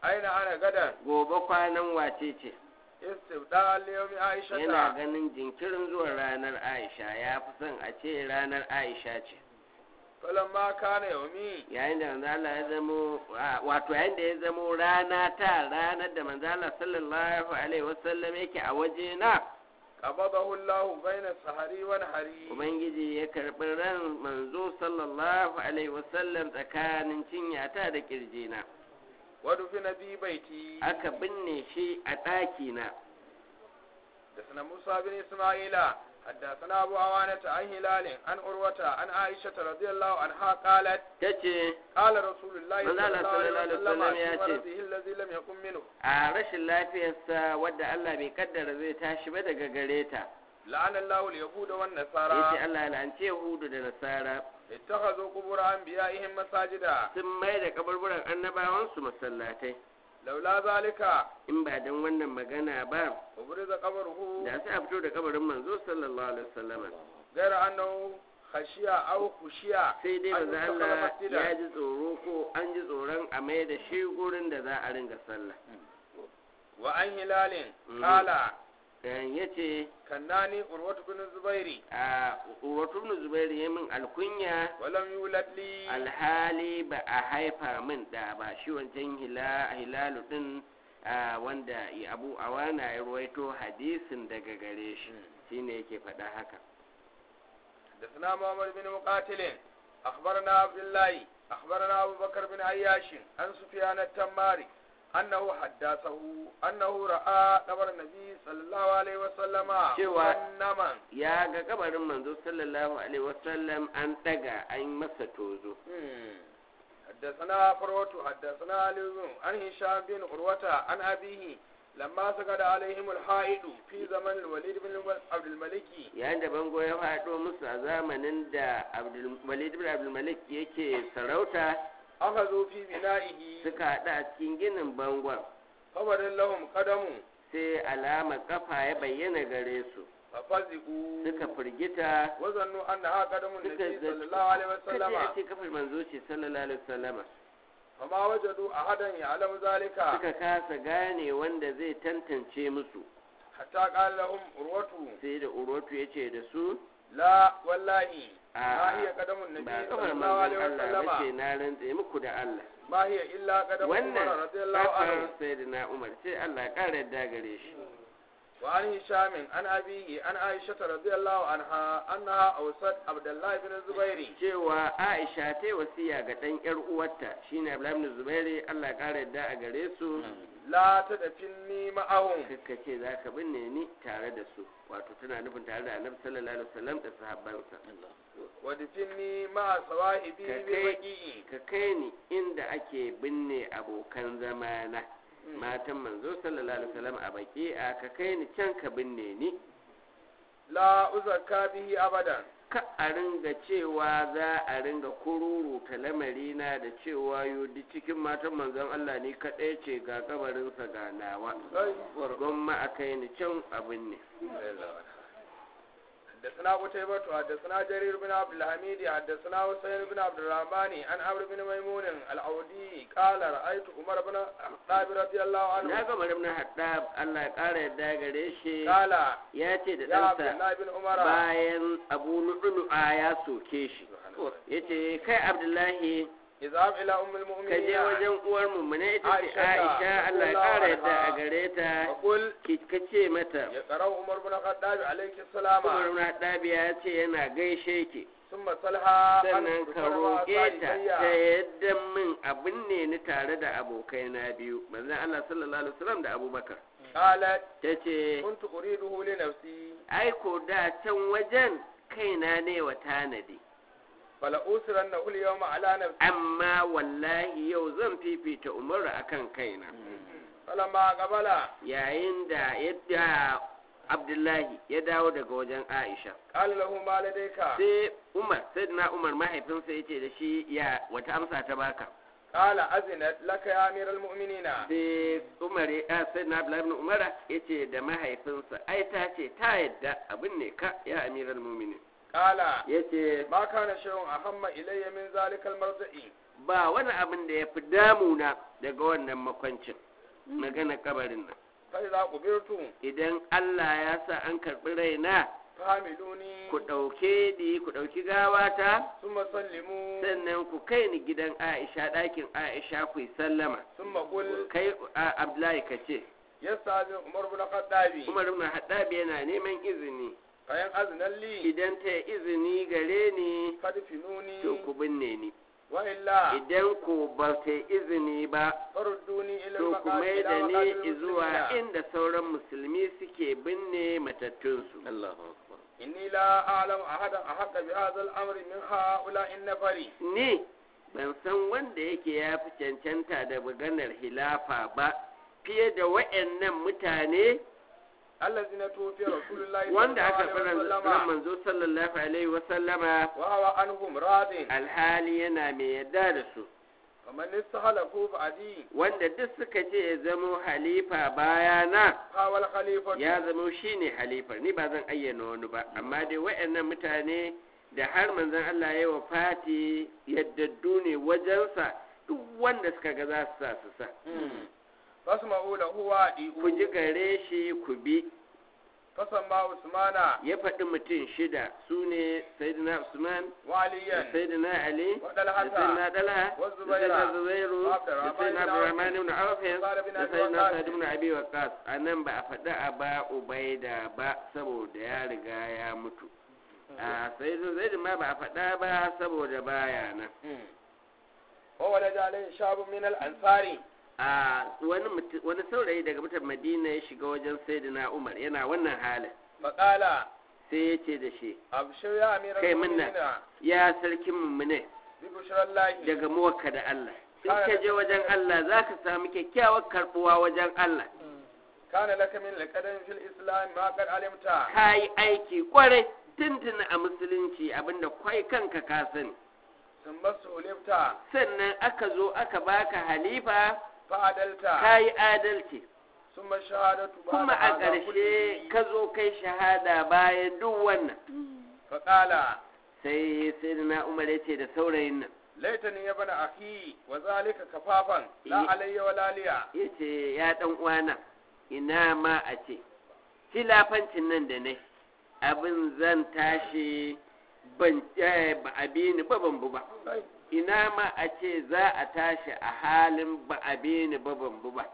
aina ana gadan gobe kwanan wace ce istibda liyomi aisha yana ganin jinkirin zuwan ranar aisha ya fi son a ce ranar aisha ce falamma kana yaumi yayin da manzo Allah ya zamo a- wato yayin da ya zamo rana ta ranar da manzo Allah sallallahu alaihi wasallam yake a waje na qabadahu Allah baina sahari wa nahari ubangiji ya karɓi ran manzo sallallahu alaihi wasallam tsakanin cinyata da kirjina wa dufina bi baiti aka binne shi a ɗaki na حدثنا موسى بن إسماعيل حدثنا أبو عوانة عن هلال عن عروة عن عائشة رضي الله عنها قالت tace قال رسول الله من صلى قال الله عليه صلى الله عليه وسلم وسلم في يأتي. مرضه الذي لم يكن منه a rashin lafiyarsa wadda Allah bai kaddara zai tashi ba daga gare ta لعن الله اليهود yace والنصارى Allah ya lance Yahudu da Nasara اتخذوا قبور أنبيائهم مساجدا sun mai da kaburburan annabawansu masallatai لولا ذلك in ba don wannan magana ba وبرز قبره da sai a fito da kabarin manzo sallallahu alaihi wasallam غير أنه خشية أو خشية sai dai أن manzo يتخذ Allah ya مسجدا ji tsoro ko an ji tsoron a mai da shi gurin da za a ringa sallah وعن هلال مم. قال dan yace كناني عروة بن الزبير a Urwatu ibn Zubair ya min alkunya ولم يولد لي alhali ba a haifa min da ba shi wancan hila hilalu din a, wanda ya- abu awana ya ruwaito hadisin daga gare shi shine yake faɗa haka حدثنا محمد بن مقاتل أخبرنا عبد الله أخبرنا أبو بكر بن عياش عن سفيان التماري أنه حدثه أنه رأى قبر النبي صلى الله عليه وسلم شوى- منما ya ga kabarin manzo sallallahu alaihi wasallam an daga an masa tozo حدثنا فروت حدثنا علي عن هشام بن عروة عن أبيه لما سقط عليهم الحائط في زمن الوليد بن عبد الملك yayin da bango ya faɗo musu a zamanin da Abdul- walid ibn abdul malik yake sarauta أخذوا في بنائه suka haɗu a cikin ginin bangon فبدل لهم قدم sai alama kafa ya bayyana gare su ففزئوا suka firgita وظنوا أنها قدم suka النبي zaci صلى الله عليه kace وسلم a ce kafar manzo ce sallallahu alaihi wasallama فما وجدوا أحدا يعلم ذلك suka kasa gane wanda zai tantance musu حتى قال لهم عروة sai da urotu ya ce da su لا والله a ما هي قدم النبي ba صلى kafar الله عليه manzon Allah ba ce وسلم na rantse muku da Allah ما هي إلا قدم wannan عمر رضي الله kafar عنه sayyidina Umar sai Allah ya ƙara yadda gare shi وعن هشام عن أبيه عن عائشة رضي الله عنها أنها أوصت عبد الله بن الزبير cewa Aisha ta yi wasiya ga ɗan ƴar uwarta shine Abdullahi ibn Zubairi Allah ya ƙara yadda a gare su لا تدفني معهم kakka ce za ka binne ni tare da su wato tana nufin tare da Annabi sallallahu alaihi wasallam da sahabbansa ودفني مع صواحبي ككي. ببقيء ka kai ni inda ake binne abokan zamana matan manzo sallallahu alaihi wasallam a baki a ka kai ni can ka binne ni لا أزكى به أبدا ka a ringa cewa za a ringa kururuta lamarina da cewa yodi cikin matan manzon Allah ni kaɗai ce ga kabarinsa ga nawa gwamma a kai ni can a binne حدثنا قتيبة حدثنا جرير بن عبد الحميد حدثنا حسين بن عبد الرحمن عن عمرو بن ميمون العودي قال رأيت عمر بن الخطاب رضي الله na عنه ga marim na haɗa Allah ya ƙara yadda gare shi قال ya ce da يا عبد ɗansa الله بن عمر bayan abu lu'lu'a ya soke shi ya ce kai abdullahi اذهب إلى أم ka je المؤمنين wajen uwar mummune ita ce Aisha ta, aisha Allah ya radiyallahu ƙara yadda a anha. gare ta وقل ki ka ce mata يقرأ عمر بن الخطاب عليك السلام Umar na ɗabi ya ce yana gaishe ki ثم صلها sannan ka roƙe ta ta yadda min abin ne ni tare da abokaina biyu manzon Allah sallallahu alaihi wasallam da Abubakar قالت ta ce كنت أريده لنفسي ai ko da can wajen kaina ne wa tanadi فلأوسرنه اليوم على نفسي amma wallahi yau zan fifita Umar akan kaina فلما قبل yayin da yadda Abdullahi ya dawo daga wajen Aisha قال له ما لديك sai Umar sai na Umar mahaifinsa ya ce da shi ya wata amsa ta baka قال أذنت لك يا أمير المؤمنين sai Umar ya sai na Abdullahi ibn Umar ya ce da mahaifinsa ai ta ce ta yadda abin ne ka ya amiral mu'minin قال yace ما كان شيء أهم إلي من ذلك المرضع ba wani abin da ya fi damuna daga wannan makwancin magana kabarin nan فإذا قبرت idan Allah ya sa an karɓi raina فحملوني ku ɗauke ni ku ɗauki gawata ثم سلموا sannan ku kai ni gidan Aisha ɗakin Aisha ku yi sallama ثم قل kai a Abdullahi ka ce يستأذن عمر بن الخطاب Umar ibn Haddab yana neman izini فإن أذن لي idan ta yi izini gare ni فادفنوني to ku binne ni وإلا idan ku ba ta yi izini ba فردوني إلى to ku المقام mai da إلى مقام ni zuwa المسلمين inda sauran musulmi suke binne matattunsu إني لا أعلم أحدا أحق بهذا الأمر من هؤلاء النفر ni ban san wanda yake ya fi cancanta da maganar hilafa ba fiye da wa'annan mutane الذين توفي رسول الله صلى الله wanda aka عليه fi ran وسلم manzo sallallahu alaihi wasallama وهو عنهم راض alhali yana mai yadda da su ومن استخلفوا بعدي wanda duk suka ce ya zamo halifa bayana فهو الخليفة ya zamo shine halifar ni ba zan ayyana wani ba amma dai wa'annan mutane da har manzon Allah ya wa fati yaddaddu ne wajensa duk wanda suka ga za su sa su sa فاسمعوا له ku ji وأطيعوا gare shi ku bi فسمى عثمان ya faɗi mutum shida su ne sayyidina usman da وعليا sayyidina ali da وطلحة sayyidina dalha da والزبير sayyidina zubairu da وعبد sayyidina abdurrahman ibn auf وسعد بن da أبي sayyidina وقاص. sa'd ibn abi waqqas anan ba a faɗi a ba ubaida ba saboda ya riga ya mutu a sayyidina zaid ma ba a faɗa ba saboda baya nan وولد عليه شاب من الأنصار a wani mutu- wani saurayi daga mutan madina ya shiga wajen sayyidina umar yana wannan halin فقال sai ya ce da shi أبشر يا أمير كي منا. المؤمنين ya sarkin mummune ببشرى الله daga muwakka da Allah in ka je wajen Allah za ka samu kyakkyawar karbuwa wajen Allah كان لك من القدم في الإسلام ما قد علمت ka yi aiki kwarai tuntuni a musulunci abinda kwai kanka ka sani ثم سولفت sannan aka zo aka baka halifa فعدلت ka yi adalci ثم الشهادة بعد kuma a هذا ƙarshe كله. ka zo kai shahada bayan duk wannan فقال sai sai na umar ya ce da saurayin nan laitani ya bana akhi wa zalika kafafan la Yi- alayya wa la liya ya ce ya ɗan uwana ina ma a ce filafancin nan da ne abin zan tashi ban eh, ba a bi ni ba ban bu ba ina ma a ce za a tashi a halin ba a bi ni ba ban bu ba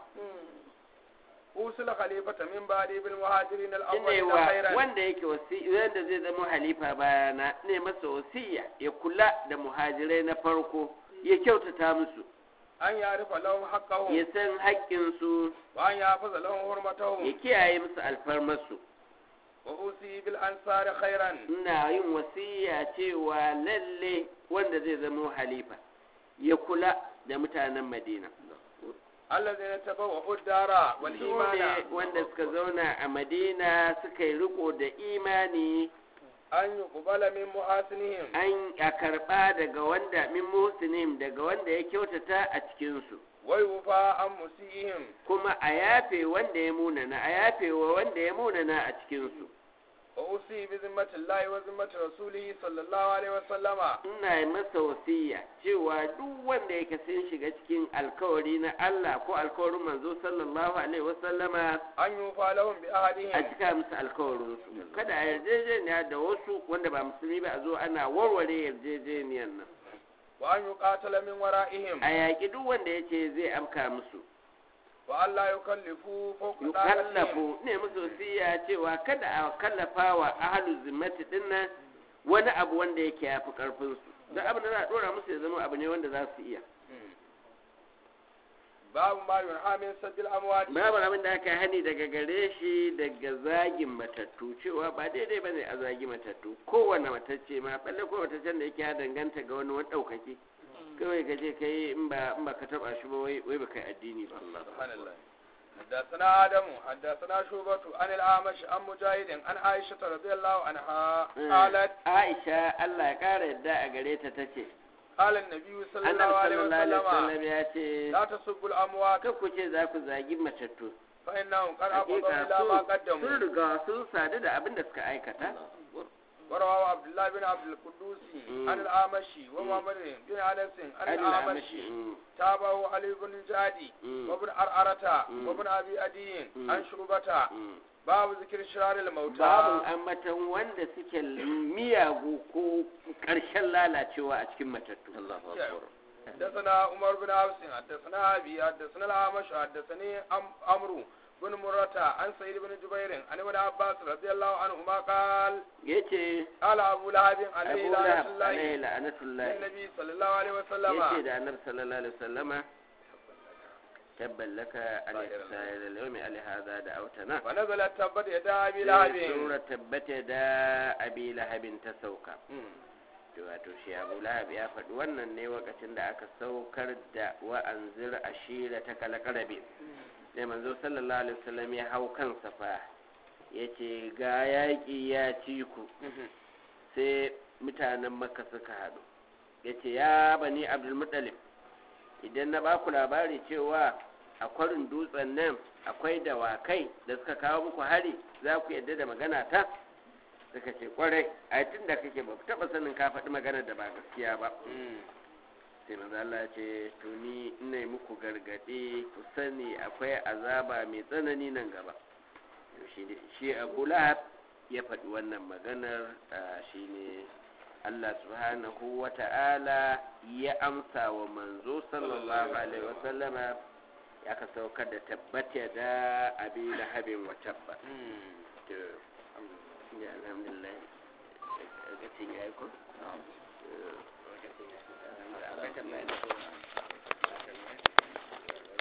usul khalifata min ba'di bil muhajirin al ine awwalin wa khairan wanda yake wasi wanda zai zama halifa bayana ne masa wasiya ya kula da muhajirai na farko ya kyautata musu an ya'rifa lahum haqqahum ya san haƙƙinsu wa an yahfaza lahum hurmatahum ya kiyaye musu alfarmarsu wa usi bil ansari khairan ina yin wasiya cewa lalle wanda zai zama halifa ya kula da mutanen madina allazina tabawwa'u ad-dara wal su imana ne wanda suka zauna a madina suka yi riko da imani an yuqbala min muhasinihim an a karɓa daga wanda min muhsinin daga wanda ya kyautata a cikinsu wa yufa an musihim kuma a yafe wanda ya munana a yafe wa wanda ya munana a cikinsu wa usi bi zimmati llahi wa zimmati rasulihi sallallahu alaihi wa sallama ina yi masa wasiya cewa duk wanda yake sun shiga cikin alkawari na Allah ko alkawarin manzo sallallahu alaihi wasallama an yufa lahum bi a ahadihim cika musu alkawarinsu kada a yarjejeniya da wasu wanda ba musulmi ba a zo ana warware yarjejeniyar nan wa an yuqatala min wara'ihim a yaƙi duk wanda ya ce zai afka musu wa an la yukallifu fawqa da'atihim yukallafu ne musu wasiya cewa kada a kallafa wa ahalu zimmati dinnan wani abu wanda yake yafi karfin su don abin da za a dora musu ya zama abu ne wanda za su iya babu ma yunha min sabbil amwat babu abin da aka hani daga gare shi daga zagin matattu cewa ba daidai ba ne a zagi matattu kowane matacce ma balle ko mataccen da yake ya danganta ga wani wani ɗaukaki kawai ka je ka yi in ba in ba ka taɓa shi ba wai wai ba kai addini ba subhanallah حدثنا آدم حدثنا شوبة عن الأعمش عن مجاهد عن عائشة رضي الله عنها قالت Aisha Allah ya ƙara yadda a gare ta tace قال النبي صلى الله Annabi عليه sallallahu alaihi وسلم wasallam ya ce لا تسبوا الأموات kan ku ce za ku zagi matattu فإنهم قد أفضوا hakika إلى ما sun sun قدموا riga sun sadu da abin da suka aikata ورواه عبد الله بن عبد القدوس مم. عن الأعمشي ومحمد بن أنس عن an الأعمشي amashi تابعه علي بن الجادي مم. وابن أرأرة مم. وابن أبي أدي مم. عن شعبة باب ذكر شرار الموتى babin ambatan wanda suke miyagu ko ƙarshen lalacewa a cikin matattu حدثنا عمر بن عبس حدثنا أبي حدثنا الأعمش حدثني أم- عمرو بن مرة عن سعيد بن جبير عن ابن عباس رضي الله عنهما قال yace قال أبو لهب abu عليه lahab لعنة الله alaihi la'anatullahi للنبي صلى الله عليه وسلم yace da annabi sallallahu alaihi wasallama tabban laka al-sa'ir al-yawmi ali hadha da autana ونزلت تبت يدا أبي sai لهب sura tabbata da abi lahabin ta sauka to wato shi abu lahab ya faɗi wannan ne lokacin da aka saukar da wa'anzir ashira ta kalakarabe da manzo sallallahu alaihi wasallam ya hau kan safa ya ce ga yaƙi ya ci ku sai mutanen makka suka haɗu ya ce ya bani abdulmuttalib idan na baku labari cewa a kwarin dutsen nan akwai dawakai da suka kawo muku hari za ku yadda da magana ta suka ce kwarai a tun da kake ba ku taɓa sanin ka faɗi magana da ba gaskiya ba sai maza Allah ya ce to ni ina yi muku gargaɗe ku sani akwai azaba mai tsanani nan gaba to shi ne- shi Abu Lahab ya faɗi wannan maganar ah, shine Allah subhanahu wa ta'ala ya amsa wa manzo sallallahu alaihi wa sallama ya ka saukar da tabbata da abi lahabin wa tabba to ya alhamdulillah lokacin ya yi ko? Eh, lokacin ya yi. Akwai tambaya da